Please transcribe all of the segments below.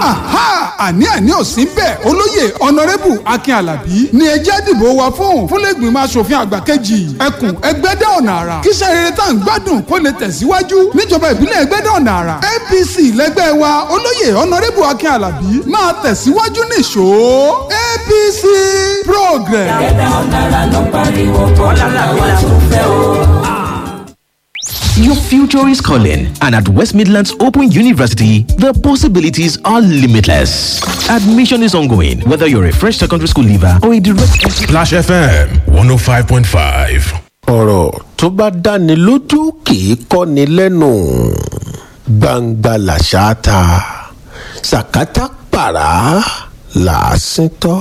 aha àní àní ò sí bẹ́ẹ̀ olóyè ọ̀nàrẹ́bù akin alábí ni ẹ jẹ́ dìbò wa fún fúnlẹ́gbìmọ̀ asòfin àgbà kejì ẹkùn ẹgbẹ́dẹ́ ọ̀nà àrà kíṣẹ́ rere tá à ń gbádùn kó lè tẹ̀síwájú níjọba ìbílẹ̀ ẹgbẹ́dẹ́ ọ̀nà àrà apc lẹ́gbẹ́ wa olóyè ọ̀nàrẹ́bù akin alábí máa tẹ̀síwájú nìṣó apc progress. ẹgbẹ́ ọ̀nàrà ló pariwo kọ́lá làwọn tún fẹ́ o. Your future is calling, and at West Midlands Open University, the possibilities are limitless. Admission is ongoing, whether you're a fresh secondary school leaver or a direct entry. Flash FM 105.5. ọ̀rọ̀ tó bá dáni lójú kì í kọ́ni lẹ́nu gbangba làṣà ta sàkátà pàrà làásìn tọ́.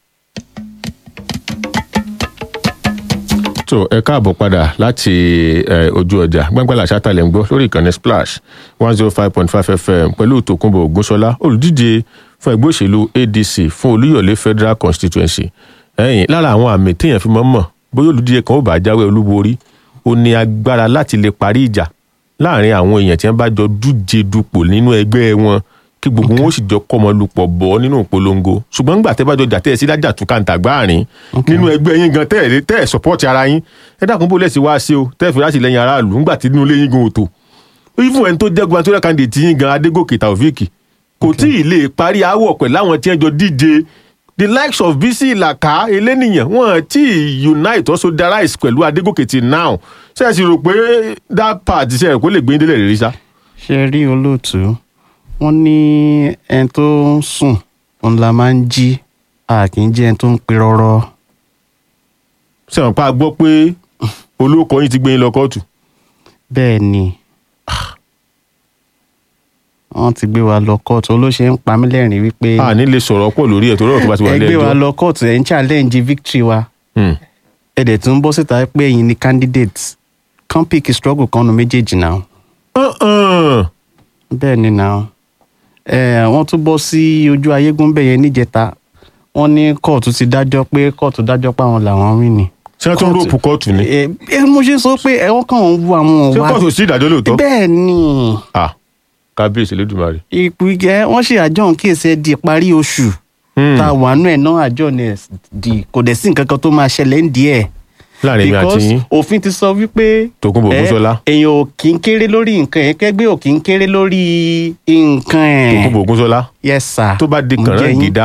tó ẹ káàbọ̀ padà láti eh, ojú ọjà gbàngbàlà ṣátàlẹ̀ ń gbọ́ lórí ìkànnì splash one zero five point five fm pẹ̀lú tòkunbọ̀ ògúnṣọlá olùdíje fún ẹgbẹ́ òṣèlú adc fún olúyọ̀lé federal constituency ẹ̀yìn lára àwọn àmì téèyàn fi mọ́ mọ̀ bóyá olùdíje kan ó bá jáwé olúborí ó ní agbára láti lè parí ìjà láàrin àwọn èèyàn tí wọ́n bá jọ dúje dupò nínú ẹgbẹ́ wọn kí gbogbo wọn ó sì jọ kọ́mọ lupọ̀ bọ́ nínú ìpolongo ṣùgbọ́n ńgbà tẹ́ bá jọ jà tẹ́ ẹ sí lájà tún kàǹtà gbáàrin nínú ẹgbẹ́ yín gan tẹ́ ẹ tẹ́ ẹ sọ́pọ́ọ̀tì ara yín ẹ dákun bó lẹ́sìn wá sí o tẹ́ ẹ fi láti lẹ́yìn aráàlú ńgbà tí inú ilé yín gan ò tó even ẹni tó jẹ́ gubernatorial candidate yín gan adégòkè taofik kò tí ì lè parí aáwọ̀ pẹ̀ láwọn tí wọ́n jọ díje the likes of bisi ilaka elénìyàn wọn tí ì unite also solidarize pẹ̀lú adégòkè till now ṣe é sì rò pé that part ṣe é kó lè gbé yín délẹ̀ rí sá. ṣe rí olóòtú wọn ní ẹni tó ń sùn òun la máa ń jí a kì í jẹ ẹni tó ń pe rọrọ ṣe wọn pa gbọ́ pé olóko yín ti gbé yín lọ kóòtù. bẹ́ẹ̀ ni wọ́n ti gbé wa lọ kóòtù olóṣè ń pa mí lẹ́rìn wípé a ní lè sọ̀rọ̀ pọ̀ lórí ẹ̀ torí ọ̀rọ̀ tó bá ti wà ẹ nílẹ̀ gbé wa ẹjọ́. lọ kóòtù ẹ̀ ń challenge victory wa Hmm. ẹ dẹ̀ tún bọ́ síta pé ẹ̀yin ni candidate kan pick struggle kan nu méjèèjì náà Uh-uh. bẹ́ẹ̀ ni náà ẹ wọ́n tún bọ́ sí ojú ayégún bẹ́ẹ̀ yẹn níjẹta wọ́n ní kóòtù ti dájọ́ pé kóòtù dájọ́ pé àwọn làwọn rí ni. ṣé wọ́n tún ròpù kóòtù ni ẹ ẹ mo ṣe sọ pé ẹ wọ́n kàn ń wo àwọn ṣé wa kóòtù sí ìdájọ́ lóòótọ́. bẹ́ẹ̀ ni Ah, kábíyèsí lódùmarè. ìpìgẹ́ wọ́n ṣe àjọ kéèsì ẹ di ìparí oṣù Hmm. tá a wà nù ẹ̀ náà àjọ ní ẹ̀ di kò dẹ̀ sí nǹkan kan tó máa ṣẹlẹ̀ ń díẹ̀ láàrin mi àti because yín òfin ti sọ wípé Tòkunbọ̀ ẹ, Ògúnṣọlá. èèyàn ò kí ń kéré lórí nǹkan ẹ̀ kẹ́gbẹ́ ò kí ń kéré lórí nǹkan ẹ̀ Tòkunbọ̀ Ògúnṣọlá yes sir tó bá di Mo kànáà jẹ́ yín. gidá